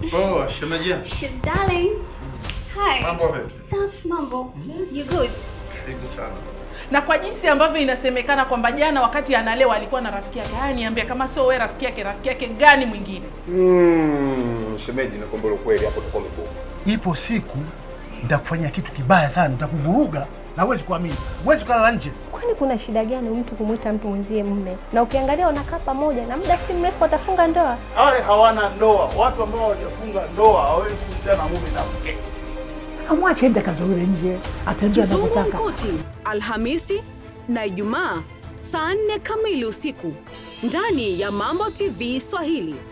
Oh, shemeji. Sh- darling. Hi. Mambo vipi? Safi mambo. You good? Karibu sana. na kwa jinsi ambavyo inasemekana kwamba jana wakati analewa alikuwa na rafiki yake. Haya, niambie kama sio wewe rafiki yake, rafiki yake gani mwingine? Mm, shemeji nakwambia ukweli hapo tuko migumu. Ipo siku nitakufanyia kitu kibaya sana, nitakuvuruga na huwezi kuamini, huwezi kulala nje. Kwani kuna shida gani mtu kumwita mtu mwenzie mume? Na ukiangalia wanakaa pamoja na muda si mrefu watafunga ndoa. Wale hawana ndoa, watu ambao hawajafunga ndoa hawawezi kuhusiana mume na mke. amwache ende akazurure nje, atembee anavyotaka. Kizungumkuti Alhamisi na Ijumaa saa nne kamili usiku ndani ya Mambo TV Swahili.